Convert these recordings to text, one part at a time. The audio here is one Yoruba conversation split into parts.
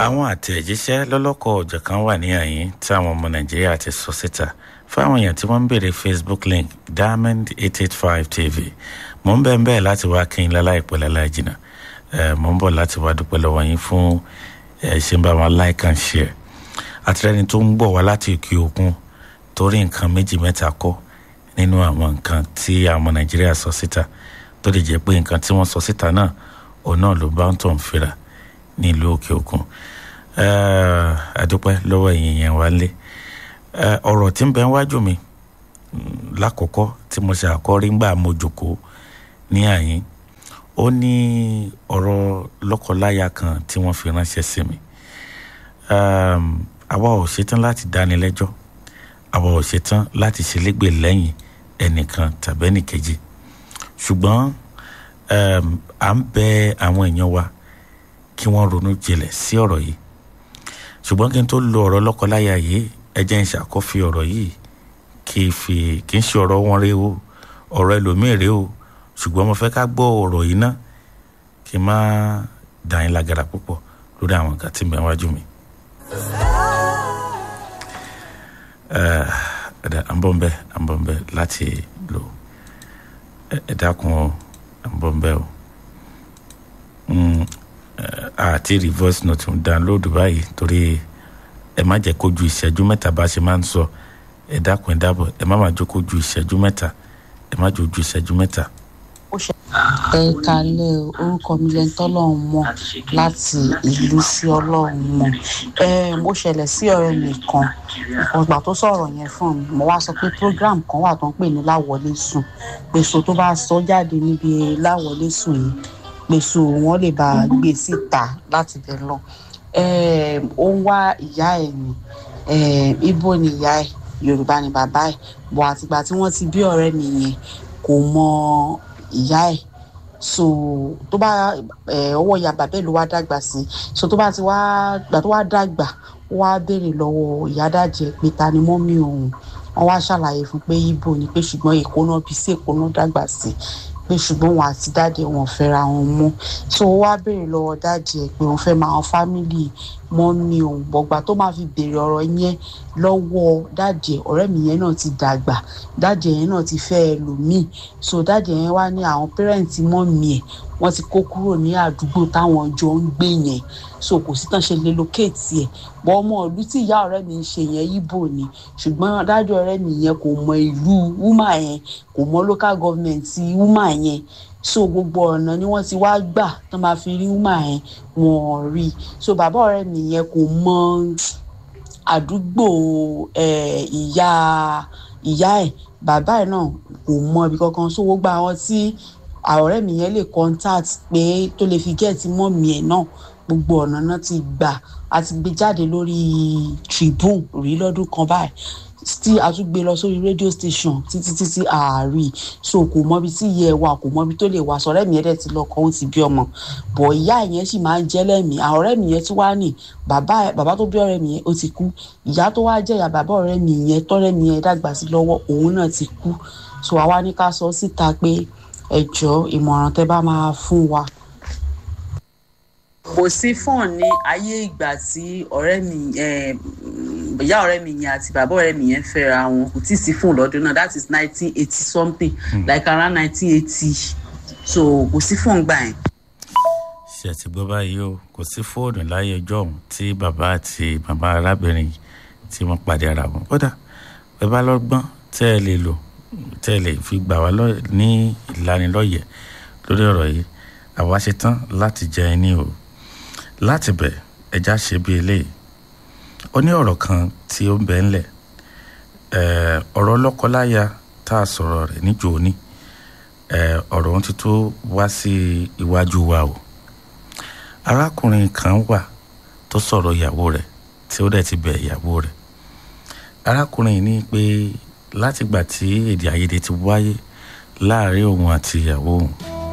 àwọn àtẹ̀jíṣẹ́ lọ́lọ́kọ̀ ọ̀jọ̀ kan wà ní àyín tí àwọn ọmọ nàìjíríà ti sọ síta fáwọn èèyàn tí wọ́n ń béèrè facebook link diamond eight eight five tv mò ń bẹ́ẹ̀ bẹ́ẹ̀ láti wá kí n láláìpẹ́ láláì jìnnà mò ń bọ̀ láti wá dúpẹ́ lọ́wọ́ yín fún ṣe ń bá wọn like and share àtìlẹ́yìn tó ń gbọ̀ wá láti òkè òkun torí nǹkan méjì mẹ́ta kọ́ nínú àwọn nǹkan tí àwọn ọmọ nàìjíríà sọ síta tó lè jẹ́ pé nǹkan tí wọ́n sọ síta náà òun náà ló bá ń tọ̀ ń fira nílùú òkè òkun àdúpẹ́ lọ́wọ́ ẹ̀yìn yẹn wá lé ọ̀rọ̀ tí ń bẹ wájú mi lákòókò tí mo ṣe àkọ́rí ńgbà mo jòkóó ní àyín ó ní ọ̀rọ̀ lọ́kọláya kan tí wọ́n fi ránṣẹ́ sí mi àwa ò ṣetán láti dáni lẹ́jọ́ àwa ò ṣetán láti ṣèlégbè lẹ́yìn ẹnìkan tàbí ẹnìkejì ṣùgbọ́n à ń bẹ àwọn èèyàn wa kí wọ́n ronú jinlẹ̀ sí ọ̀rọ̀ yìí ṣùgbọ́n kí n tó lo ọ̀rọ̀ lọ́kọláya yìí ẹ jẹ́ ń ṣàkófi ọ̀rọ̀ yìí kì í fi kì í ṣe ọ̀rọ̀ wọn rèé o ọ̀rọ̀ ẹlòmíì rèé o ṣùgbọ́n mo fẹ́ ká gbọ́ ọ̀rọ̀ yìí ná kí n má dà yín lágara púpọ̀ lórí àwọn nǹkan tí ń bẹ wájú mi. à ń bọ̀ ń bẹ́ à ń bọ̀ ń bẹ́ láti lò ẹ dákun ọ à ń bọ̀ ń bẹ́ o àti reverse note ń download báyìí torí ẹ má jẹ́ kó ju ìṣẹ́jú mẹ́ta bá ṣe máa ń sọ ẹ dákun ẹ dábọ̀ ẹ má má jókòó ju ìṣẹ́jú mẹ́ta ẹ má jò ju ìṣẹ́jú mẹ́ta. ẹ kalẹ̀ orúkọ mi lẹ́ni tọ́lọ́run mọ̀ láti ìlú sí ọlọ́run mọ̀ ẹ mo ṣẹlẹ̀ sí ọ̀rẹ́ mi kan ọgbà tó sọ̀rọ̀ yẹn fún mi mo wá sọ pé program kan wà tó ń pè ní láwọlé sùn pèsè tó bá sọ jáde níbi láwọlé sùn yìí pèsè wọn lè bá gbé síta láti bẹ̀ lọ ó ń wá ìyá ẹ̀ ní ibo ni ìyá ẹ̀ yorùbá ni bàbá ẹ̀ bọ̀ àtìgbà tí wọ́n ti bí ọ̀rẹ́ mi yẹn kò mọ ìyá ẹ̀ so tó bá ọwọ́ ìyá bàbá ẹ̀ ló wá dàgbà sí so tó bá ti wá gbà tó wá dàgbà ó wá béèrè lọ́wọ́ ìyá dàjẹ́ pé ta ni mọ́mí òun wọ́n wá ṣàlàyé fún pé ibo ni pé ṣùgbọ́n èkó náà bí sí èkó náà dàgbà sí pé ṣùgbọ́n wọn àti dáàdì wọn fẹ́ra wọn mọ́ so ó wá béèrè lọ́wọ́ dáàdì ẹ̀ pé òun fẹ́ máa wọn fámìlì mọ́mí òun bọ̀gbà tó máa fi béèrè ọ̀rọ̀ yẹn lọ́wọ́ dáàdì ẹ̀ ọ̀rẹ́ mi yẹn náà ti dàgbà dáàdì yẹn náà ti fẹ́ ẹlòmíì so dáàdì yẹn wá ní àwọn pẹ́rẹ́ǹtì mọ́mí ẹ̀ wọ́n ti kó kúrò ní àdúgbò táwọn jọ ń gbé yẹn so kò sí tán ṣe lè lókèétì ẹ̀ bọ́ ọmọ ìlú tí ìyá ọ̀rẹ́ mi ń ṣe yẹn ibo ni ṣùgbọ́n dájú ọ̀rẹ́ mi yẹn kò mọ ìlú wúmà yẹn kò mọ local government wúmà yẹn so gbogbo ọ̀nà ni wọ́n ti wá gbà tán máa fi rí wúmà yẹn wọ́n rí so bàbá ọ̀rẹ́ mi yẹn kò mọ àdúgbò ìyá ìyá ẹ̀ bàbá ẹ̀ náà kò mọ ibi kankan so gbogbo àwọn tí ọ̀rẹ́ mi yẹn lè contact pé tó lè fi gẹ́ẹ̀tì mọ́mì ẹ̀ náà gbogbo ọ̀nà náà ti gbà á ti gbé jáde lórí tribune rí lọ́dún kan báyìí tí a tún gbé lọ sórí radio station títí títí ààrí so kò mọbi tí ìyá ẹ wà kò mọbi tó lè wà sọ̀rẹ́ mi yẹn dẹ̀ ti lọ́kọ ó ti bí ọmọ bọ̀ ìyá yẹn sì máa ń jẹ́ lẹ́mìí àwọn ọ̀rẹ́ mi yẹn tún wá nì bàbá bàbá tó bí ọ̀rẹ́ mi yẹn ó ti kú ìyá tó wá jẹ́ ìyá bàbá ọ̀rẹ́ mi yẹn tọ́rẹ́ mi yẹn dàgbà sí lọ́wọ́ òun náà ti kú so àwa ní ká sọ síta pé ẹ jọ ìmọ̀ràn tẹ bá máa fún wa. kò sí fọ́ọ̀n ní ayé ìgbà tí ọ̀rẹ́ mi ìyá ọ̀rẹ́ mi yẹn àti bàbá ọ̀rẹ́ mi yẹn fẹ́ra wọn kò tí ì sí fóònù lọ́dún náà that is nineteen eighty something mm. like around nineteen eighty so kò sí fóònù gbà yẹn. ṣe ti gbọ́ báyìí o kò sí fóònù láyé ọjọ́ ọ̀hún tí bàbá àti màmá arábìnrin tí wọ́n pàdé ara wọn kódà ẹ bá lọ́gbọ́n tẹ́ ẹ lè lò tẹ́ ẹ lè fi gbà wá ní ìlanilọ́yẹ̀ lórí ọ̀rọ̀ yìí àwa ṣe tán láti jẹ ẹni o láti bẹ̀ ẹja ṣe bí eléyìí ó ní ọ̀rọ̀ kan tí ó ń bẹ ńlẹ̀ ọ̀rọ̀ lọ́kọláya tá a sọ̀rọ̀ rẹ̀ níjó ní ọ̀rọ̀ ohun ti tó wá sí iwájú wa o arákùnrin kan wà tó sọ̀rọ̀ ìyàwó rẹ̀ tí ó dẹ̀ ti bẹ̀ ìyàwó rẹ̀ arákùnrin ní pé látìgbà tí èdè àìyedè ti wáyé láàrin òun àti ìyàwó òun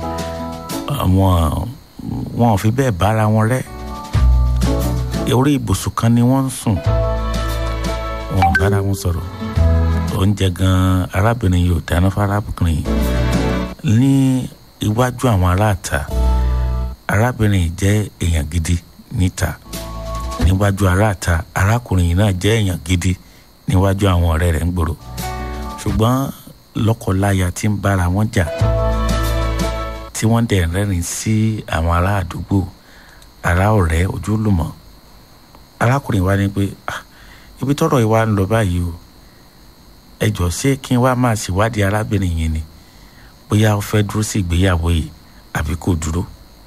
àwọn wọn ò fi bẹ́ẹ̀ bára wọn rẹ́ orí ibùsùn kan ni wọ́n ń sùn wọn ò bára wọn sọ̀rọ̀ oúnjẹ gan arábìnrin yóò dáná fárábìnrin ní iwájú àwọn aráàta arábìnrin jẹ́ èèyàn gidi níta níwájú aráàta arákùnrin yìí náà jẹ́ èèyàn gidi níwájú àwọn ọ̀rẹ́ rẹ̀ ń gbòòrò ṣùgbọ́n lọ́kọláya tí ń bára wọn jà tí wọ́n dẹ̀ rẹ́rìn sí àwọn ará àdúgbò ará ọ̀rẹ́ ojúlùmọ̀ arákùnrin wa ní pé ibi tọ́rọ̀ yìí wá ń lọ báyìí o ẹ jọ ṣé kí n wá máa ṣèwádìí arábìnrin yìí ni bóyá ó fẹ́ dúró sí ìgbéyàwó yìí àbí kò dúró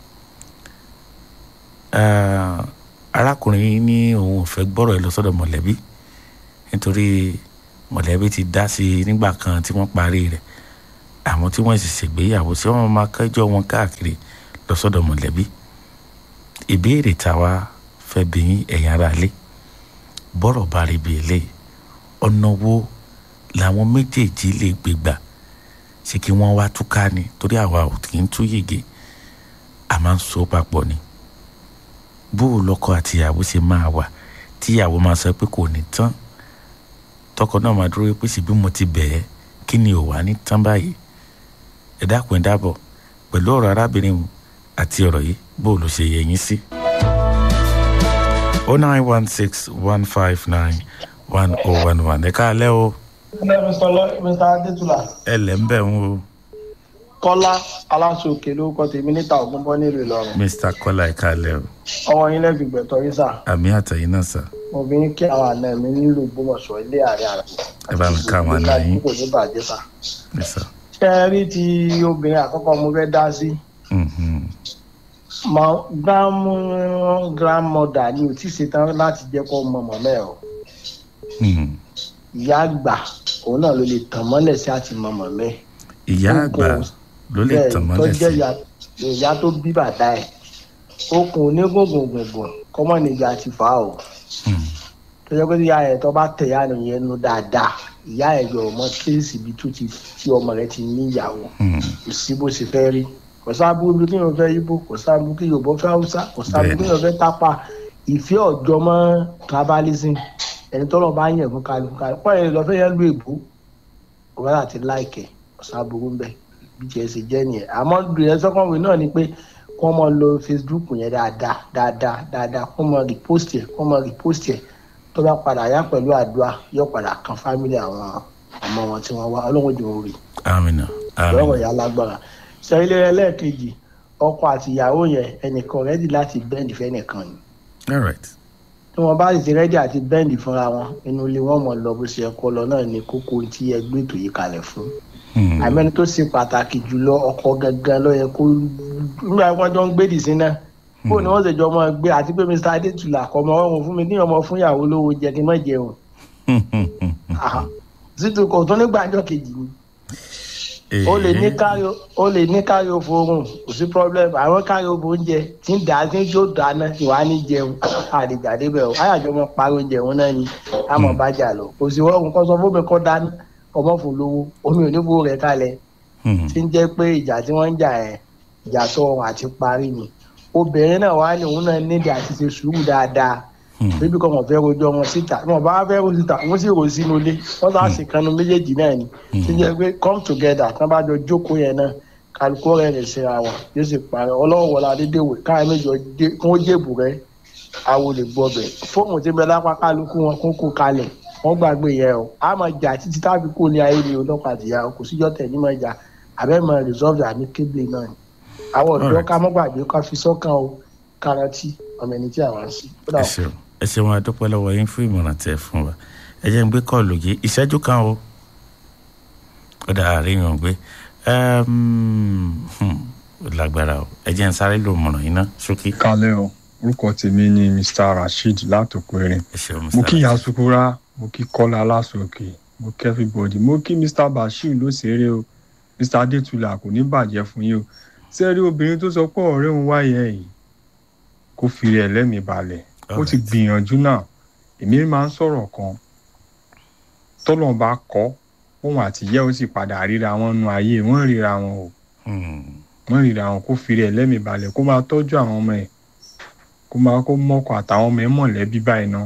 arákùnrin yìí ní òun ò fẹ́ gbọ́rọ̀ ẹ lọ sọ́dọ̀ mọ̀lẹ́bí nítorí mọ̀lẹ́bí ti dá sí i nígbà kan tí wọ́n parí rẹ̀ àwọn tí wọ́n sì ṣègbéyàwó sí wọ́n máa kẹ́jọ́ wọn káàkiri lọ sọ́dọ̀ mọ̀lẹ́bí ìbéèrè táwa fẹ́ bí ẹ̀yin ará ilé bọ́rọ̀ bá rí bí eléyìí ọ̀nà wo làwọn méjèèjì lè gbégbà ṣé kí wọ́n wá túká ni torí àwa ò kì í tú yege a máa ń so papọ̀ ni bó o lọ́kọ àtìyàwó ṣe máa wà tíyàwó máa sọ pé kò ní tán tọkọ náà máa dúró pé ṣèbí mo ti bẹ̀ẹ́ kí ni ò wá ní tán báyìí ẹ dákun ẹ dábọ̀ pẹ̀lú ọ̀rọ̀ arábìnrin àti ọ̀rọ̀ yìí bó o lọ ṣe yẹ yín sí. o nine one six one five nine one oh one one ẹ káalẹ́ o. mr adétúlà. ẹ lẹ́ ń bẹ̀ ń o. kọ́lá aláṣọ òkè lórúkọ tèmi níta ògúnbọ́ nílùú ìlọrin. mr kọ́lá ẹ káalẹ́ o. ọwọ́ yín lẹ́bi gbẹ̀tọ́ yín sà. àmì àtẹ̀yìn náà sà. mo fi ń kí àwọn àna mi nílùú gbọmọṣọ ilé ààrẹ àrà. ẹ bá mi ká àwọn àna yín. kò ní bàjẹ́ sà. Yes, sir. ṣé ẹ rí ti obìnrin àkọ́kọ́ mo fẹ́ dá sí. Mhm. Mo- grandmo- grandmother ni ò tí ì ṣetán láti jẹ́ kó mọ mọ̀mọ́ ẹ̀ o. Mhm. ìyá àgbà òun náà ló lè tàn mọ́lẹ̀ sí àti mọ mọ̀mọ́ ẹ̀. ìyá àgbà ló lè bẹ́ẹ̀ tàn tó mọ́lẹ̀ jẹ́ sí. ìyá ìyá tó bí bàdá ẹ̀ okùn onígungungungun kọ́mọ́ nígbà ti fà á o Mhm. tó jẹ́ pé ìyá ẹ̀ tó bá tẹ̀ ìyá rẹ̀ yẹn nu dáadáa ìyá ẹ̀ yọ ọmọ kéèsì ibi tó ti tí ọmọ rẹ̀ ti ní ìyàwó Mhm. kò sí bó ṣe fẹ́ rí kò sábú bí kí yóò fẹ́ ibo kò sábú kí yóò bọ́ fẹ́ haúsá kò sábú kí Bẹ́ẹ̀ni. yóò fẹ́ tápà ìfẹ́ ọ̀jọ́ mọ́ tribalism ẹni tọ́lọ̀ bá yẹ̀ fún kálukú kálukú pọ́n ẹni lọ́fẹ́ yẹn lu èbó ọ̀gá àti láìkẹ̀ kò sábú ń bẹ̀ bí tiẹ̀ ṣe jẹ́ nìyẹn àmọ́ ìrẹsì sọ́kànwé náà ni pé kó mọ lo facebook yẹn dáadáa dáadáa dáadáa kó mọ repost yẹ kó mọ repost yẹ tó bá padà yá pẹ̀lú àdúrà yóò padà kan fámìlì àwọn ọmọ wọn tí wọ́n wá ọlọ́run jù ú rí amina lọ́rọ̀ amina yà lágbára sẹ́yìnlẹ̀ ẹlẹ́ẹ̀kejì ọkọ àti ìyàwó yẹn ẹnìkan rẹ́dì láti bẹ́ǹdì fẹ́nìkan ni all right. tí wọ́n bá sì ti rẹ́dì àti bẹ́ǹdì fúnra wọn inú ilé wọn mọ̀ lọ bó ṣe ẹ̀kọ́ lọ náà ni kókó tí ẹgbẹ́ ètò yìí kalẹ̀ fún Mhm. àmẹ́ni tó ṣe pàtàkì jùlọ ọkọ gangan ló yẹ kó nígbà wọn jọ ń gbé dì sí náà bó ni wọ́n ṣe jọ mọ́ gbé àti pé mr adétúlà kọ́ ọmọ ọ̀hún fún mi ní ọmọ fún ìyàwó lówó jẹ kí n má jẹun Àhà. títí kò tún nígbàjọ́ kejì ni o lè ní káyọ o lè ní káyọ fóorùn kò sí problem àwọn káyọ fó oúnjẹ tí ń dà á tí ń jó dáná ìwà ní jẹun àdìgbà débẹ̀ o àyàjọ mọ parí oúnjẹ òun náà ni àmọ́ bájà lọ kò sí wọ́n kọ́ sọ fómi kọ́ dání ọmọ fún lówó omi ò ní fowó rẹ̀ kalẹ̀ Mhm. tí ń jẹ́ pé ìjà tí wọ́n ń jà ẹ̀ ìjà tó ọrùn àti parí ni obìnrin náà wà ní òun náà nídìí àti ṣe sùúrù dáadáa Mhm. bébí kan wọn fẹ́ rojọ́ wọn síta wọn bá fẹ́ rojọ́ síta wọn sì rò sínú ilé wọn sá sì kanu méjèèjì náà ni tí ń jẹ́ pé come together tí wọ́n bá jọ jókòó yẹn náà kálukú rẹ̀ lè ṣera wọn yóò sì parẹ́ ọlọ́run wọlé adédèwé káyọ̀ méjì kí wọ́n jèbù rẹ̀ awo lè gbọ́ bẹ̀ fóònù tí ń bẹ lápá kálukú wọn kún kú kalẹ̀ wọ́n gbàgbé yẹn o a máa jà títí tábí kò ní ayé ni ọlọ́pàá àtìyá kò síjọ́ tẹ̀ ní máa jà àbẹ́ máa resolve àmì kébìlì náà ni àwọn ọ̀dọ́ Alright. ká mọ́ gbàgbé ká fi sọ́kàn o kárántì ọmọ ẹni tí àwa ń sí. Ó dà ẹ o. ṣeun ẹ ṣeun adúpẹ́ lọ́wọ́ yín fún ìmọ̀ràn tẹ́ ẹ fún wa ẹ jẹ́ ń gbé kọ́ọ̀lù yìí ìṣẹ́jú kan o ó dà àríyàn gbé Ẹm, hmm, ó lágbára o ẹ jẹ́ ń sáré lò mọ̀ràn yín ná ṣókí kalẹ o orúkọ tèmi ni mr rasheed látòkèrè ẹ ṣeun mo Mr. kí yasukura mo kí kọlá aláṣọkè mo kí everybody mo kí mr bashir lóṣèré o mr adétúlà kò ní bàjẹ́ fún yín o sẹ́rí obìnrin tó sọ pé ọ̀rẹ́ òun wáyé yìí kó fi rẹ̀ lẹ́mìí balẹ̀ ó ti Alright. gbìyànjú náà èmi máa ń sọ̀rọ̀ kan tọ́lọ́n bá kọ́ òun àtìyẹ́ ó sì padà ríra wọn nu ayé wọ́n ríra wọn o Hmm, wọ́n ríra wọn kó fi rẹ̀ lẹ́mìí balẹ̀ kó máa tọ́jú àwọn ọmọ ẹ̀ kó máa kó mọ́kọ àtàwọn ọmọ ẹ̀ mọ̀lẹ́bí báyìí ná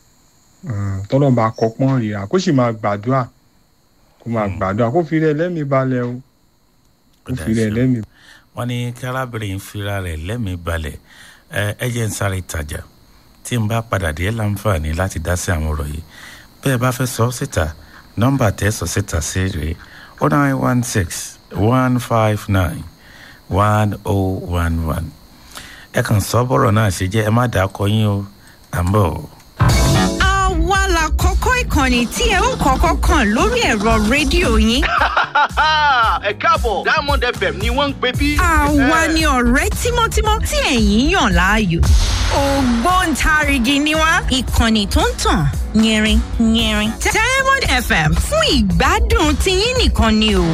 tọ́lọ́ bá kọ́ pọ́n ríra kó sì máa gbàdúrà kó máa Mm. gbàdúrà kó fi rẹ̀ lẹ́mìí balẹ̀ o ó kó dà fi rẹ̀ ṣeun. lẹ́mìí wọ́n ní kí arábìnrin fira rẹ̀ lẹ́mìí balẹ̀ ẹ ẹ jẹ́ ń sáré ìtajà tí n bá padà dé láǹfààní láti dá sí àwọn ọ̀rọ̀ yìí bẹ́ẹ̀ bá fẹ́ sọ síta nọ́mbà tẹ́ sọ síta sí rèé o nine one six one five nine one oh one one ẹ kàn sọ bọ́rọ̀ náà ṣe jẹ́ ẹ má dàá kọ yín o à ń bọ̀. àwa la kọ́kọ́ ìkànnì tí ẹ ó kọ́kọ́ kàn lórí ẹ̀rọ rédíò yín. ẹ káàbọ̀ diamond fm ni wọ́n ń pè bí. àwa ni ọ̀rẹ́ tímọ́tímọ́ tí ẹ̀yin yàn láàyò. ògbóǹtarìgì ni wá ìkànnì tó ń tàn yẹrin yẹrin. diamond fm fún ìgbádùn tiyín nìkan ni o.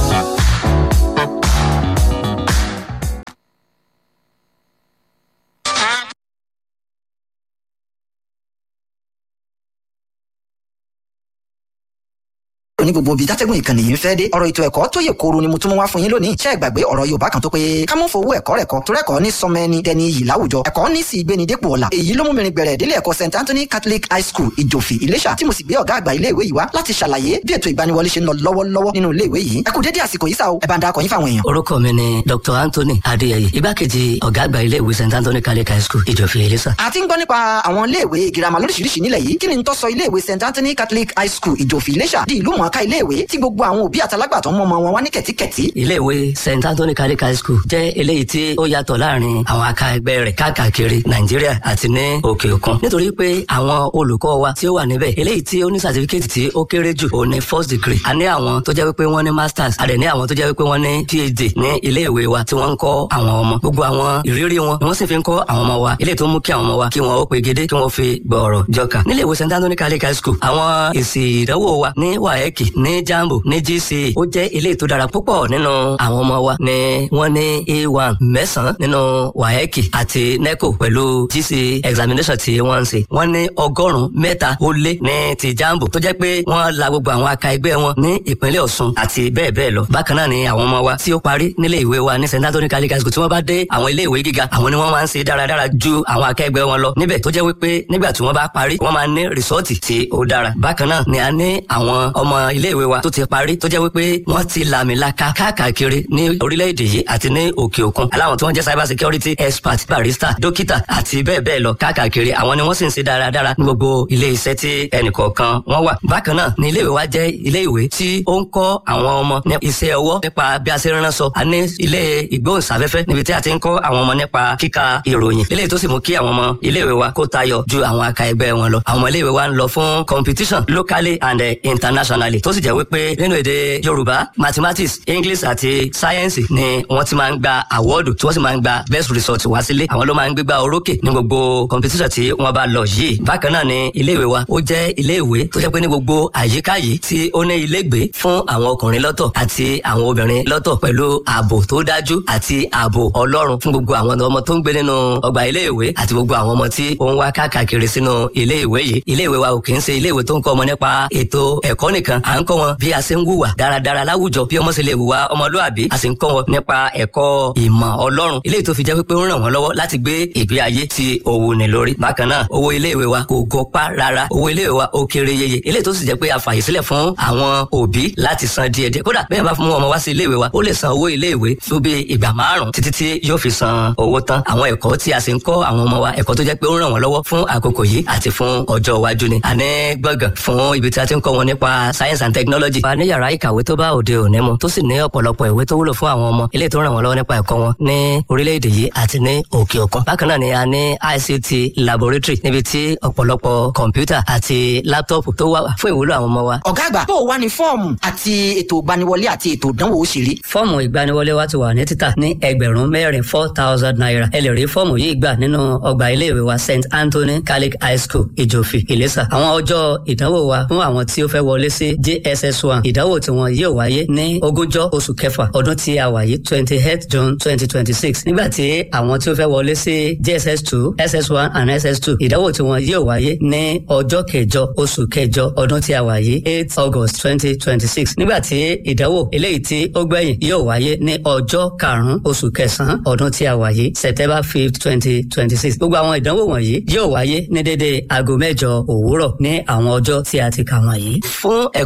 ní gbogbo ibi tátẹ́gùn ìkànnì yìí ń fẹ́ dé ọ̀rọ̀ ètò ẹ̀kọ́ tó yẹ kóró ni mo tún mú wá fún yín lónìí ṣé ẹ gbàgbé ọ̀rọ̀ yorùbá kan tó pé ká mú fowó ẹ̀kọ́ rẹ̀ kọ́ torí ẹ̀kọ́ ní sọmọ ẹni dẹni iyì láwùjọ ẹ̀kọ́ ní sì gbéni dépò ọ̀la èyí ló mú mi rin gbẹ̀rẹ̀ délé ẹ̀kọ́ st anthony catholic high school ìjòfì ìlẹ́ṣà tí mo sì gbé ọ̀gá àgbà ilé ìwé yìí wá láti ṣàlàyé bí ètò ìgbaniwọlé ṣe ń lọ lọ́wọ́lọ́wọ́ nínú ilé ìwé yìí ẹ kú dédé àsìkò yìí sá o ẹ bá ń dakọ̀ yín fáwọn èèyàn. orúkọ mi ni dr anthony adéyẹyẹ igbákejì ọ̀gá àgbà ilé ìwé st anthony catholic high school ìjòfì ìlẹ́ṣà. a ti ń gbọ́ nípa àwọn iléèwé girama lóríṣiríṣi nílẹ̀ yìí kí ni n tó sọ iléèwé st anthony catholic high school ìjòfì ìlẹ́ṣà di ìlú mọ̀ọ́ká iléèwé tí gbogbo àwọn òbí àtàlágbà tó ń mọ́ ọmọ wọn wá ní kẹ̀tíkẹ̀tí. iléèwé st anthony catholic high school jẹ́ eléyìí tí ó yàtọ̀ láàrin àwọn aka ẹgbẹ́ rẹ̀ káàkiri nàìjíríà àti ní òkè òkun nítorí pé àwọn olùkọ́ wa tí ó wà níbẹ̀ eléyìí tí ó ní certificate tí ó kéré jù ó ní first degree a ní àwọn tó jẹ́ wípé wọ́n ní masters a dẹ̀ ní àwọn tó jẹ́ wípé wọ́n ní phd ní iléèwé wa tí wọ́n ń kọ́ àwọn ọmọ gbogbo àwọn ìrírí wọn ni wọ́n sì fi ń kọ́ àwọn ọmọ wa eléyìí tó mú kí àwọn ọmọ wa kí wọ́n ó pegedé kí wọ́n fi gbọ̀ọ̀rọ̀ jọkà níléèwé st anthony catholic high school àwọn èsì ìdánwò wa ní waeki ní jambo ní gce ó jẹ́ eléyìí tó dára púpọ̀ nínú àwọn ọmọ wa ni wọ́n ní a1 mẹ́sàn-án nínú waeki àti neco pẹ̀lú gc examination tí wọ́n ń ṣe wọ́n ní ọgọ́rùn-ún mẹ́ta ó lé ní ti jambo tó jẹ́ pé wọ́n la gbogbo àwọn aka ẹgbẹ́ wọn ní ìpínlẹ̀ ọ̀ṣun àti bẹ́ẹ̀ bẹ́ẹ̀ lọ bákan náà ni àwọn ọmọ wa tí ó parí nílé ìwé wa ní st anthony catholic high school tí wọ́n bá dé àwọn ilé ìwé gíga àwọn ni wọ́n máa ń ṣe dáradára ju àwọn akẹgbẹ́ wọn lọ níbẹ̀ tó jẹ́ wípé nígbà tí wọ́n bá parí wọ́n máa ní rìsọ́ọ̀tì tí ó dára bákan náà ni a ní àwọn ọmọ ilé ìwé wa tó ti parí tó jẹ́ wípé wọ́n ti làmìlaka káàkiri ní orílẹ̀-èdè yìí àti ní òkè òkun aláwọn tí wọ́n jẹ́ cyber security expert barista dókítà àti bẹ́ẹ̀ bẹ́ẹ̀ lọ káàkiri àwọn ni wọ́n sì ń ṣe dáradára ní gbogbo ilé iṣẹ́ tí ẹnìkọ̀ọ̀kan wọ́n wà. bákan náà ni iléèwé wa jẹ́ iléèwé tí ó ń kọ́ àwọn ọmọ ní iṣẹ́ ọwọ́ nípa bí a ṣe ránṣọ a ní ilé ìgbóhùnsáfẹ́fẹ́ níbi tí a ti ń kọ́ àwọn ọmọ nípa kíka ìròyìn eléyìí tó sì mú kí àwọn ọmọ iléèwé wa kó tayọ ju àwọn aka ẹgbẹ́ wọn lọ. àwọn ọmọ iléèwé wa ń lọ fún competition locally and internationally tó sì jẹ́ wípé nínú èdè yorùbá mathematics english àti science ni wọ́n ti máa ń gba awọ́ọ̀dù tí wọ́n sì máa ń gba best result wá sílé àwọn ló máa ń gbégbá orókè ní gbogbo competition tí wọ́n bá lọ yìí bákan náà ni iléèwé wa ó jẹ́ iléèwé tó jẹ́ pé ní gbogbo àyíká yìí tí ó ní ilégbé fún àwọn ọkùnrin lọ́tọ̀ àti àwọn obìnrin lọ́tọ̀ pẹ̀lú ààbò tó dájú àti ààbò ọlọ́run fún gbogbo àwọn ọmọ tó ń gbé nínú ọgbà iléèwé àti gbogbo àwọn ọmọ tí ó ń wá káàkiri sínú iléèwé yìí iléèwé wa ò kì í ṣe iléèwé tó ń kọ́ ọmọ nípa ètò ẹ̀kọ́ nìkan à ń kọ́ wọn bí a ṣe ń wùwà dáradára láwùjọ bí ọmọ ṣe lè wùwà ọmọlúàbí a sì ń kọ́ wọn nípa ẹ̀kọ́ ìmọ̀ ọlọ́run eléyìí tó fi jẹ́ pé ó ń ràn wọ́n lọ́wọ́ láti gbé ìgbé ayé tí owó ní lórí bákan náà owó iléèwé wa kò gọpá rárá owó iléèwé wa ó kéré yeye eléyìí tó sì jẹ́ pé a fàyè sílẹ̀ fún àwọn òbí láti san díẹ̀ díẹ̀ kódà bẹ́ẹ̀ bá fún ọmọ wá sí iléèwé wa ó lè san owó iléèwé fún bí ìgbà márùn títí tí yóò fi san owó tán àwọn ẹ̀kọ́ tí a sì ń kọ́ àwọn ọmọ wa ẹ̀kọ́ tó jẹ́ pé ó ń ràn wọ́n lọ́wọ́ fún àkókò yìí àti fún ọjọ́ iwájú ni àní gbọ̀ngàn fún ibi tí a ti ń kọ́ wọn nípa science and technology. a ní yàrá ìkàwé tó bá òde òní mu tó sì ní ọ̀pọ̀lọpọ̀ ìwé tó wúlò fún àwọn ọmọ ilé tó ràn wọ́n lọ́wọ́ nípa ẹ̀kọ́ wọn ní orílẹ̀-èdè yìí àti ní òkè òkun. bákan náà ni a ní ICT laboratory níbi tí ọ̀pọ̀lọpọ̀ kọ̀ǹpútà àti láptọ̀pù tó wà fún ìwúlò àwọn ọmọ wa. ọ̀gá àgbà bó o wá ní fọ́ọ̀mù àti ètò ìgbaniwọlé àti ètò ìdánwò ó sì rí. fọ́ọ̀mù ìgbaniwọlé wa ti wà ní títà ní ẹgbẹ̀rún mẹ́rin four thousand naira ẹ lè rí fọ́ọ̀mù yìí gbà nínú ọgbà iléèwé wa st anthony catholic high school ìjòfì ìlẹ́sà àwọn ọjọ́ ìdánwò wa fún àwọn tí ó fẹ́ wọlé sí jss one ìdánwò tí wọn yóò wáyé ní ogúnjọ́ oṣù kẹfà ọdún tí a wà yìí twenty eight june twenty twenty six nígbà tí àwọn tí ó fẹ́ wọlé sí jss two ss one and ss two ìdánwò tí wọn yóò wáyé ní ọjọ́ kẹjọ oṣù kẹjọ ọdún tí a wà yìí eight august twenty twenty six nígbà tí ìdánwò eléyìí tí ó gbẹ̀yìn yóò wáyé ní ọjọ́ karùn-ún oṣù kẹsàn-án ọdún tí a wà yìí september fifth twenty twenty six gbogbo àwọn ìdánwò wọ̀nyí yóò wáyé ní dédé aago mẹ́jọ òwúrọ̀ ní àwọn ọjọ́ tí a ti kà wọ̀nyí. fún ẹ̀kúnrẹ́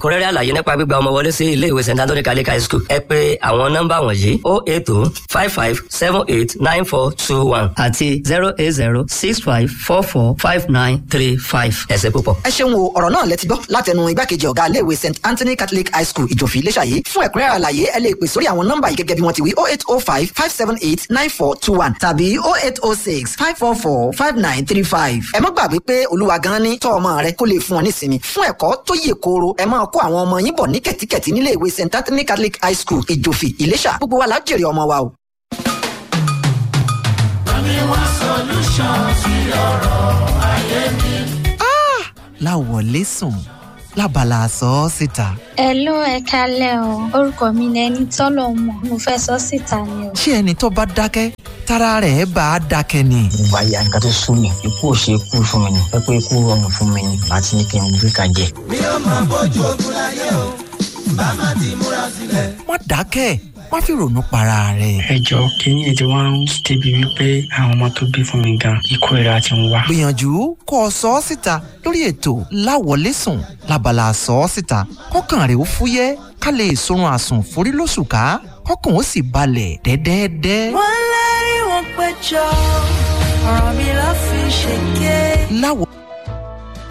ẹ̀kúnrẹ́rẹ́ àlàyé nípa gbígba ọmọ wọlé sí ilé ìwé st anthony catholic high school ẹ pé àwọn nọ́mbà wọ̀nyí o eight o five five seven eight nine four two one àti zero eight zero six five four four five nine three five ẹ̀sẹ̀ púpọ̀. ẹ ṣeun o ọ̀rọ̀ náà lẹ ti gbọ́ látẹnu igbákejì ọ̀gá iléèwé st anthony catholic high school ìjòfì iléṣàyé fún ẹ̀kúnrẹ́rẹ́ àlàyé ẹ lè pè sórí àwọn nọ́mbà yìí gẹ́gẹ́ bí wọ́n ti wí oh eight oh five five seven eight nine four two one tàbí oh eight oh six five four four five nine three five. ẹ má gbàgbé pé olúwa gan ni tọ́ ọmọ rẹ kó lè fún ọ nísinmi fún ẹ̀kọ́ tó yè kooro ẹ máa kó àwọn ọmọ yín bọ̀ ní kẹ̀tíkẹ̀tí nílé ìwé st anthony catholic high school ìjòfì ìléṣà gbogbo wa la jèrè ọmọ wa o. láwọlé sùn lábala sọ ọ́ síta. Hello ẹ kálẹ̀ o orúkọ mi ni ẹni tọ́lọ̀ mọ̀ mo fẹ́ sọ síta ni o. ṣé ẹni tó bá dákẹ́ tára rẹ̀ bá a dákẹ́ ni. ìgbà ya nǹkan tó sún mi ikú ò ṣe ikú fún mi ni pẹ́pẹ́ ikú rọrùn fún mi ni àti ní kí n gbé kan jẹ. mi ò máa bójú ogun láyé o bá má ti múra sílẹ̀. má dákẹ́ má fi ronú para rẹ̀. ẹ jọ kínní ètò wa ń débi wípé àwọn ọmọ tó bí fún mi gan ikú ìra ti ń wá. gbìyànjú kó o sọ ọ́ síta lórí ètò láwọlé sùn lábala sọ ọ́ síta kọ́kàn rẹ̀ ó fúyẹ́ ká lè sorun àsùn forí lóṣù ká kọ́kàn ó sì balẹ̀ dẹ́dẹ́dẹ́. wọ́n lérí wọn péjọ ọ̀rọ̀ mi ló fi ṣèké. láwọ